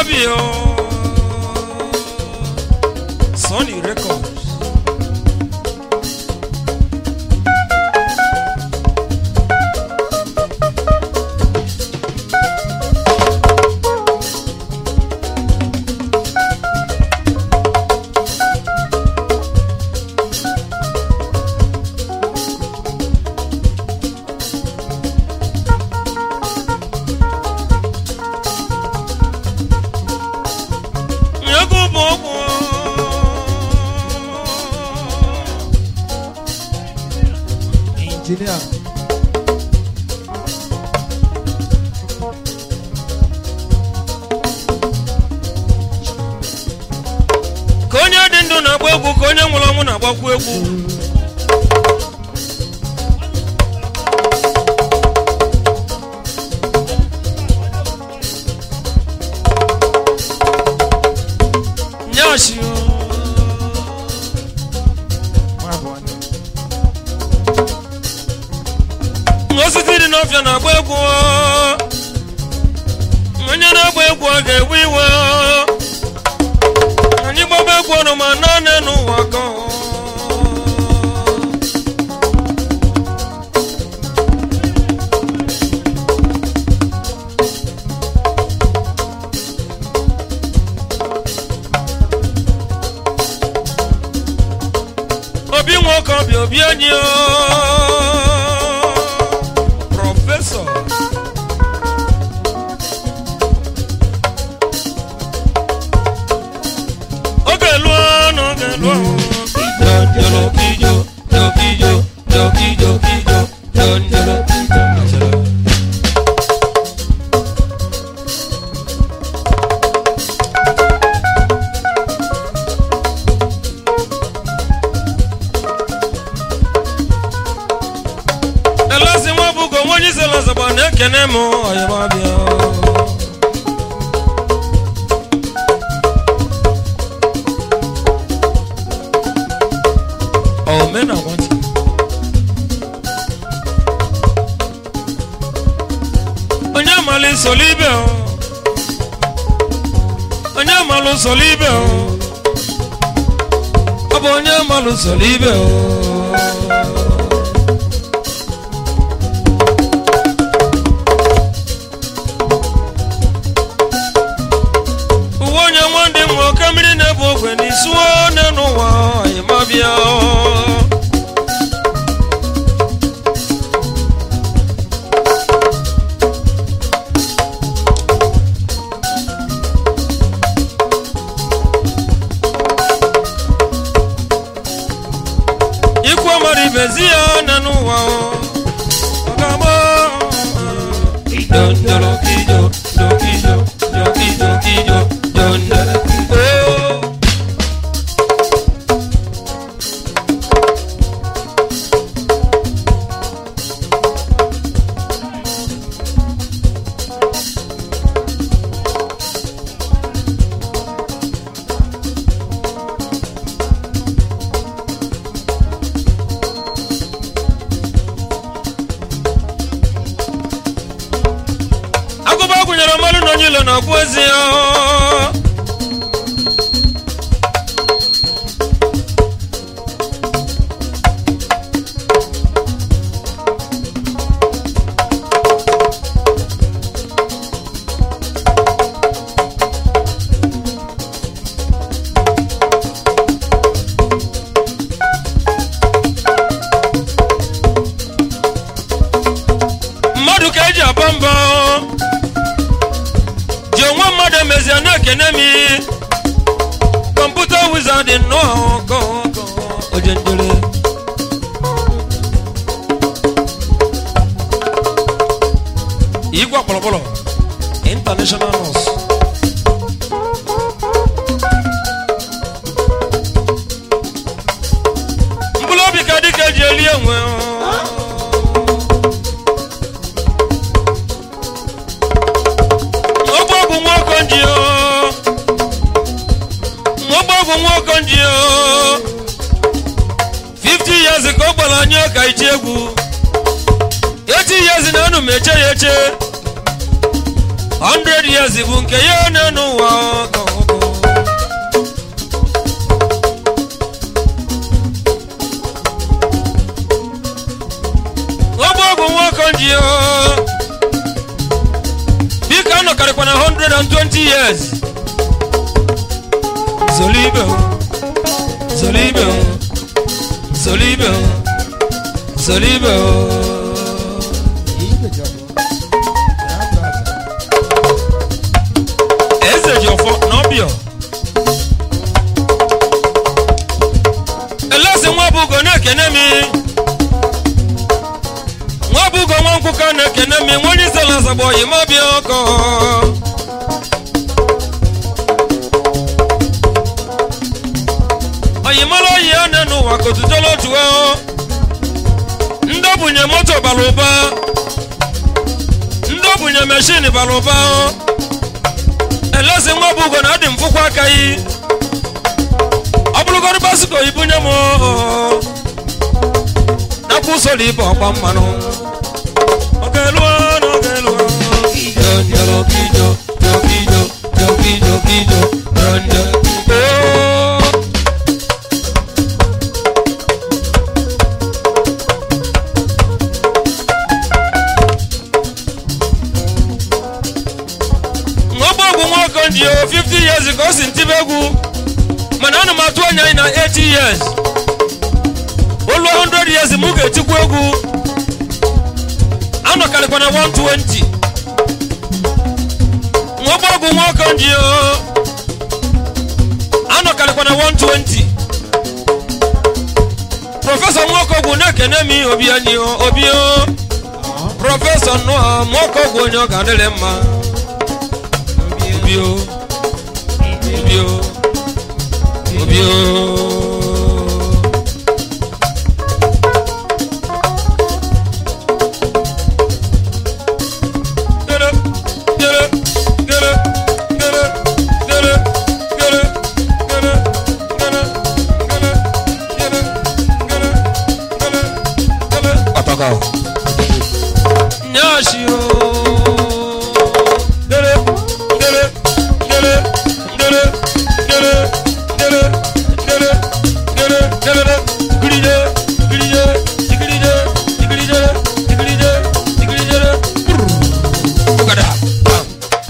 Ayimabio Sony Records egwu bụ ọgwụ injinia ka onye dị ndụ na-agba egwu ka onye nwụrụ ọnwụ na-agbakwu egwu nyashi nwa bụ onye osisi dị n'ọfịa na-agba egwu onye na-agba egwu ọ ga-ewe iwe anyị gbaba egwu ọnụ ma naanị n'ụwa ka obi nwoke ọbịa obi anyị o prọfesọ oge lụọ n'oge lụọ jọjọrọ kijo jọkijo jọkijo kijo jọjọrọ kijo elezi nwa bụgo nwa onye isi lazagba na-ekene m ọyịmabịa omena nwati onye amala isoli ibe o onye amala usoli ibe o ọ bụ onye amala usoli ibe o uwe onye nwa ndị nwa oke mmiri na-ebu ogwe n'isuo one n'ụwa ịmabịa ikwu mmadụ ibezi ya one n'ụwa ọgama Dondolo kijo, do kijo, do kijo, kijo, dondolo kijo. agụba gụnyere mmadụ na onye ilo na-ọgwụ ezi ya mmadụ ka eji aba mba ji onwe mmadụ emezie na-ekene mi kọmputa wizard nnọọ ọkọ ọkọ ojendere igwe kpọrọkpọrọ international nurse mkpụrụ obi ka dịka eji eli enwe ọgbọgwụ nwoke nji ọgbọgwụ nwoke nji 50 years ka ọ gbara anyị ọka iti egwu 80 years na anu m eche ya eche 100 years bụ nke ya one n'ụwa ka ọ bụ ọgbọ ọgwụ nwoke ji biko anọkarịkwa na 120 years zolibe zolibe zolibe zolibe eze ji ọfọ n'ọbịa elezi nwa bụ ugo na-ekene mi nwa bụ ugo nwa nkwụka na-ekene mi nwa onye izela azagbo yi ma bịa ọkọ oyimara oyi ya na n'ụwa ka otutola otu ahụ ndị obunye moto bara ụba ndị obunye meshin bara ụba elezi nwa bụ ugo na adị mfụkwa aka yi ọ bụrụgodị basiko ibunye m nakwa usoro ibe ọgba mmanụ ogeluo na ogeluo ijo njoro kijo jokijo jokijo kijo ronjo Oh. ọgbọ ọgwụ nwoke ji o 50 years ka o si ntibe egwu mana ana m atụ anya anyị na 80 years olu 100 years m ga-etikwa egwu anọkarịkwa na 120 ọgbọ ọgwụ nwoke ji o anọkarịkwa na 120 prọfesọ nwoke ọgwụ na-ekene m obi anyị o, obi o prọfesọ nnọọ nwoke ọgwụ onye ọ ga-adịrị mma obi o obi o obi o Gere, gere, gere, gere, gere, gere, gere, gere, gere, gere, gere, gere, gere. Ọtọkọ. Nyashi o. Gere, gere, gere, gere, gere, gere, gere, gere, gere, gidide, gidide, gidide, gidide, gidide, gidide. Brrr. Bugada. Bam.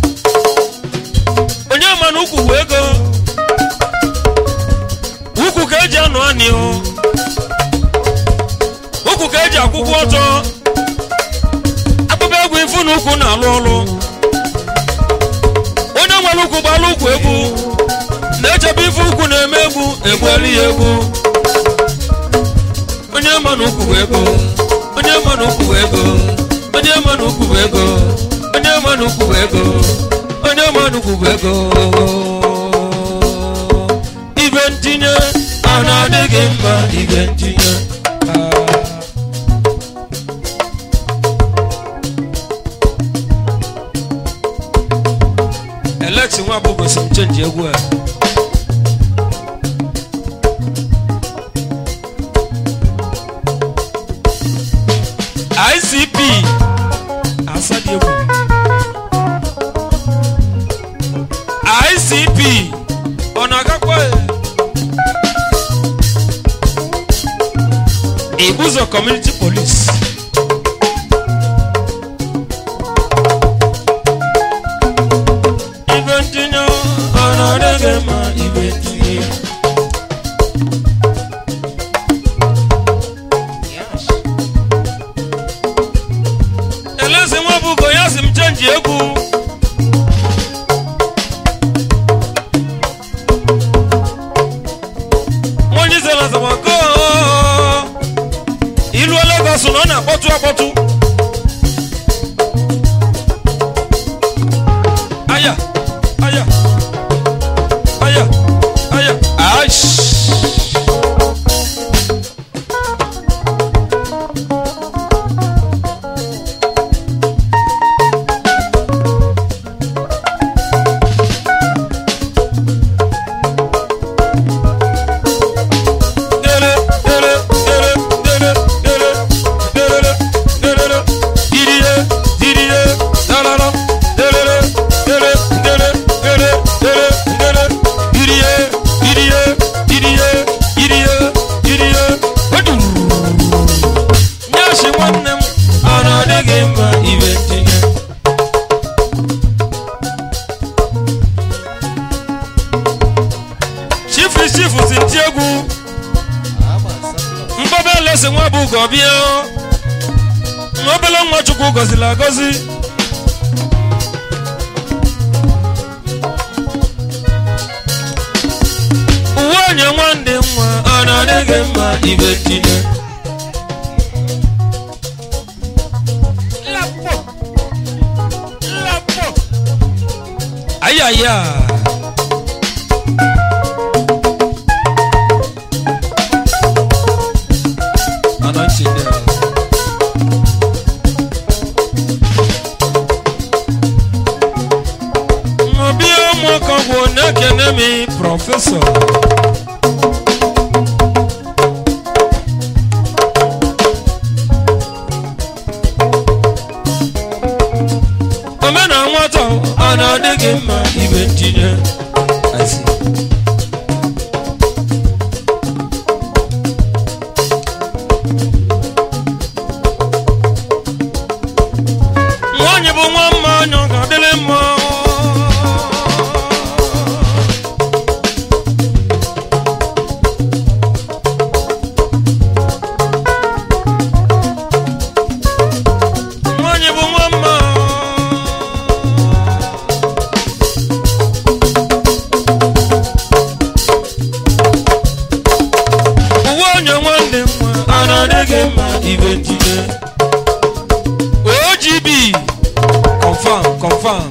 onye ma na ukwu bụ ego ukwu ka eji anụ anị o ukwu ka eji akwụkwọ ọtọ akpụkpọ egwu ifu na ukwu na-alụ ọlụ onye nwere ukwu gbara ukwu egwu na-echebe ife ukwu na-eme egwu egwueli ya egwu onye ma na ukwu bụ ego onye ma na ukwu bụ ego onye ma na ukwu bụ ego onye ma na ukwu bụ ego onye ma na ukwu bụ ego ibe ntinye a na-adị gị mma ibe ntinye Ah. Alex nwa bụ gosi m chenji egwu a ICP asadi egwu ICP ọ na-agakwa Ibuzo Community Police ibe ntinye ọ na-adịghị mma ibe ntinye elezi nwa bụgo ya si m chenji egwu nwanyị zara zawago ilu Lagos na ọ na-akpọtụ akpọtụ aya aya aya aya aish Dere, dere, dere, dere, dere, dere, dere, mbaba lesi nwa bụ ugo bịa nwa obele nwa chukwu gọziri agọzi uwe onye nwanne nwa ọ na-adịghị mma ibe tinye Lapo. Lapo. ayaya anọchide obi ụmụaka bụ na-ekene mi prọfesọ omena nwata a na-adịghị mma ibe ntinye Asị. nwaanyị bụ nwa mma anya ọ ga-adịrị mma nwaanyị bụ nwa mma uwe onye nwanne nwa a na-adịghị mma ibe ntinye ogb confam confam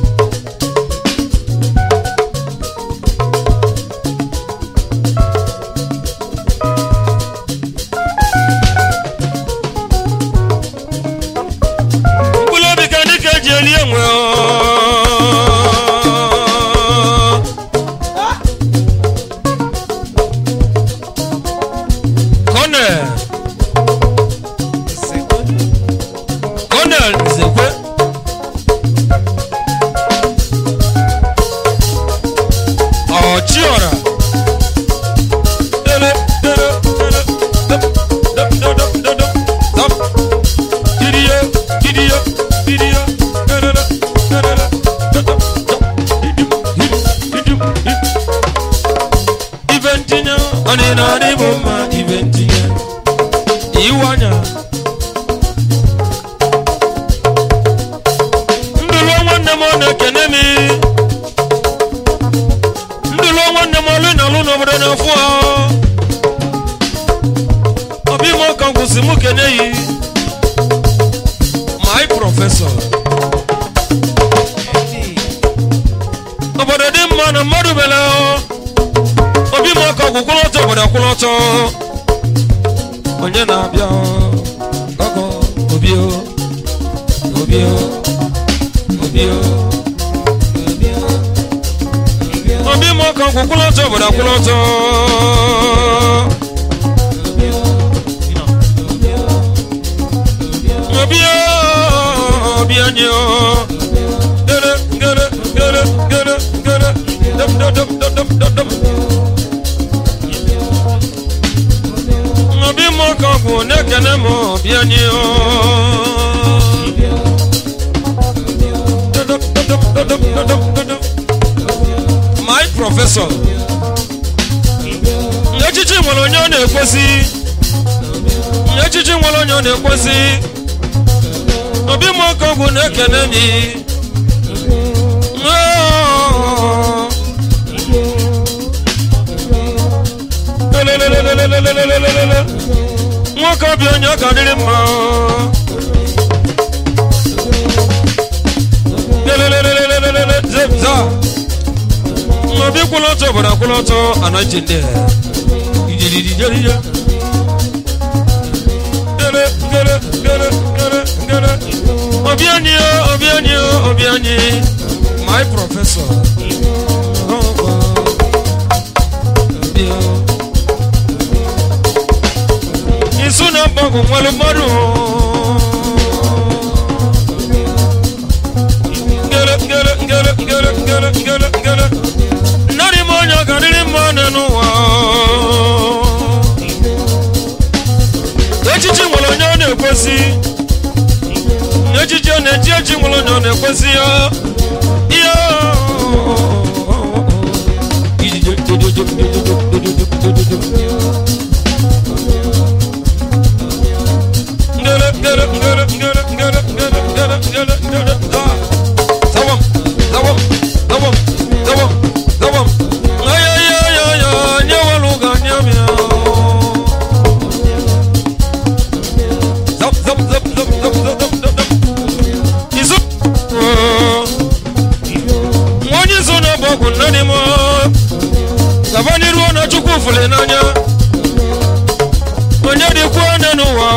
mkpụrụ obi ka ndị ka eji eli enwe Colonel Colonel Nzekwe Ọchiọra Dele, dele, dele, dep, dep, dep, dep, dep, dep, dep. Didiye, didiye, didiye, delele, delele, dep, dep, dep. Didim, didim, didim, dim. Ife ntinye, ọ dị na adị bụ mma ife ntinye. Iwu anya. ndụlụ nwanne m ọ na-ekene m ndụlụ nwanne m ọlụ na alụ n'obodo na-afụ ha ọbị m ọka ngwụsị m kene yi my prọfesọ obodo dị mma na mmadụ bele obi m ọka gwụkwụlọtọ obodo akwụlọtọ onye na-abịa ọgọ obi o obi o obi m ọka kwụkwụlọtọ obodo akwụlọtọ obi o, obi anyị o gere gere gere gere gere dum dum dum dum dum dum dum obi m ọka bụ na-ekene m obi anyị o my professor echichi nwere onye ọ na-ekwesị echichi nwere onye ọ na-ekwesị obi m oke ọgwụ na-ekene mi Lelelelelelelelelelele. nwoke obi onye ọ ka dịrị mma lelelelelelelele zebza obi kwụlọtọ obodo akwụlọtọ anaghị ndị ijirijijeriya gere gere gere gere gere obi anyị o obi anyị o obi anyị my professor isu na mgbagwo nwere mmadụ ngere ngere ngere ngere ngere ngere ngere nnarị m onye ọ ga-adịrị mma nọ n'ụwa echichi nwere onye ọ na-ekwesị echichi ọ na-eji echi nwere onye ọ na-ekwesị ya ihe dịkwa onye n'ụwa